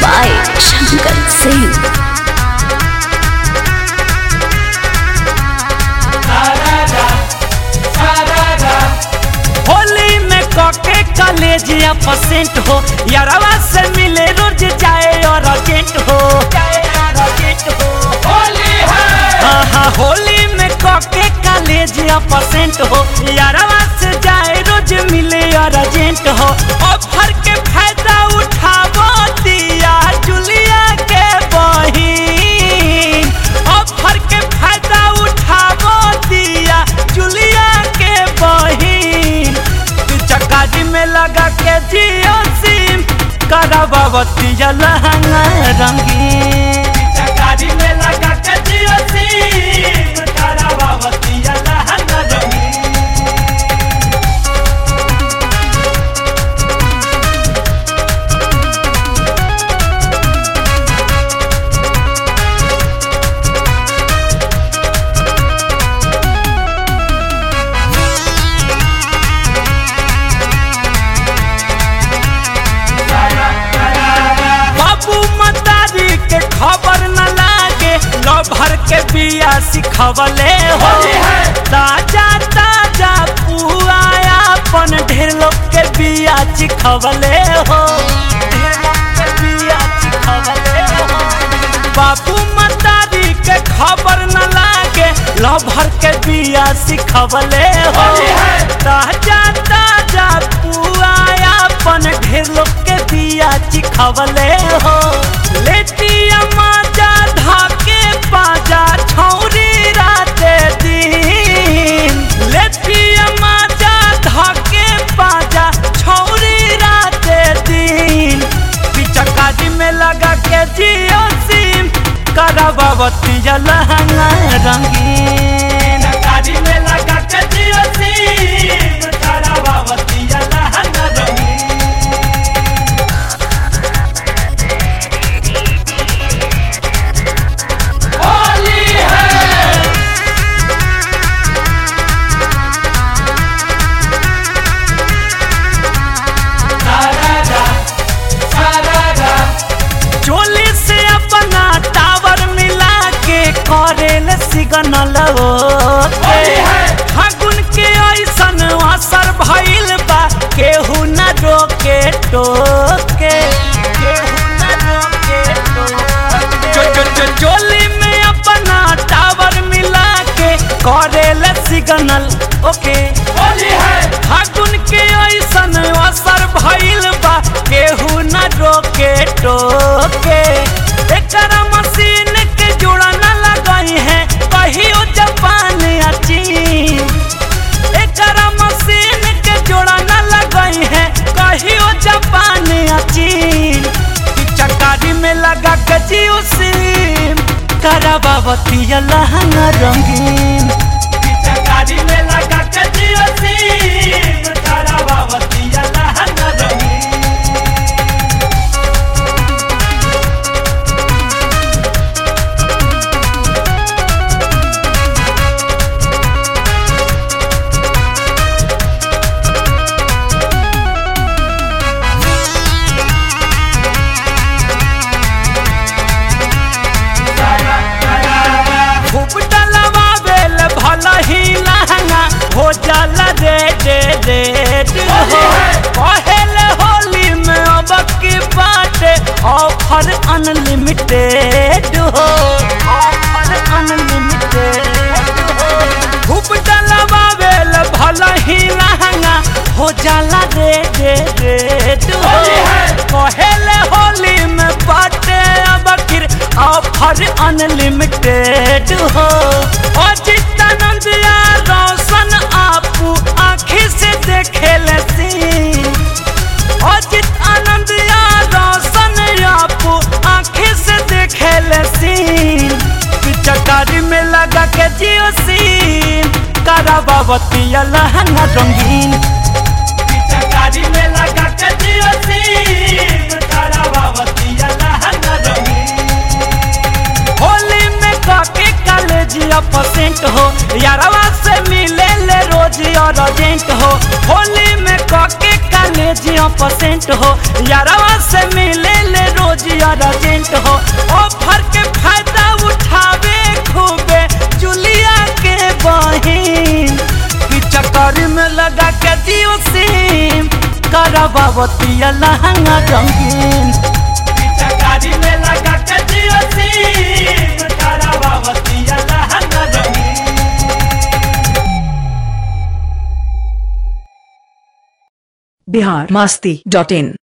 by Shankar Singh. Holi में कके college या परसेंट हो यारवा से मिले रोज जाए और अर्जेंट हो जाए और अर्जेंट हो होली है हाँ हाँ होली में कके कॉलेज या परसेंट हो यारवा से जाए रोज मिले और अर्जेंट हो ऑफर के फायदा उठावो दिया जुलिया के बहिन ऑफर के फायदा उठावो दिया जुलिया के बहिन चकाजी में लगा के जियो सिम करावती लहंगा रंगीन चकाजी में लगा के जियो सिम करावती लहंगा रंगीन बाबू मतारी के खबर न लागे लो भर के बिया सिखवले हो ताजा ताजा पुआ अपन ढेर लोग के बिया चिखवले हो ढेर लोग के बिया चिखवले हो बाबू मतारी के खबर न लागे लो भर के बिया सिखवले हो ताजा ताजा पुआ अपन ढेर लोग के बिया चिखवले हो लेतिया माजा धाके पाजा छौरी राते दिन लेतिया माजा धाके पाजा छौरी राते दिन पिचकारी में लगा के जियो सिम करावती लहंगा रंगीन पिचकारी में लगा के जियो सिम करावती लहंगा रंगीन होली है चोली से अपना टावर मिला के करेल सिग्नल फागुन के ऐसन असर भइल बा केहू न रोके टोके केहू न रोके टोके चो चो चो चोली में अपना टावर मिला के करेल सिग्नल ओके होली है फागुन के ऐसन असर भइल बा केहू न रोके टोके एकरा मशीन के जोड़ा न लगई है कहियो जापान या चीन एकरा मशीन के जोड़ा न लगई है कहियो जापान या चीन ई चकारी में लगा के जियो सिम करावती लहंगा रंगीन ई चकारी में लगा के जियो सिम करावती लहंगा रंगीन खूब डलवावेल भला ही लहंगा हो जाला रे रे रे हो पहल होली में अब की बाटे ऑफर अनलिमिटेड हो ऑफर अनलिमिटेड हो खूब डलवावेल भला ही लहंगा हो जाला रे रे रे हो पहल होली में बाटे अब किर ऑफर अनलिमिटेड हो अजितानंद या रोशन आपू आँखी से देखे सीन अजित आनंद या रोशन आपू आँखी से देखे सीन पिचकारी में लगा के जियो सीन करावती लहंगा रंगीन पिचकारी में लगा के जियो सीन करावती लहंगा रंगीन होली में काके कॉलेजिया परसेंट हो यारवा से मिले ले रोज और अर्जेंट हो होली में काके कॉलेजिया परसेंट हो यारवा से मिले ले रोज रोज अर्जेंट हो ऑफर के फायदा उठावे खूबे जुलिया के बहिन चक्कर में लगा के जियो सिम करबावतिया लहंगा रंगीन चकारी में लगा के जियो सिम करबावतिया लहंगा रंगीन बिहार मस्ती डॉट इन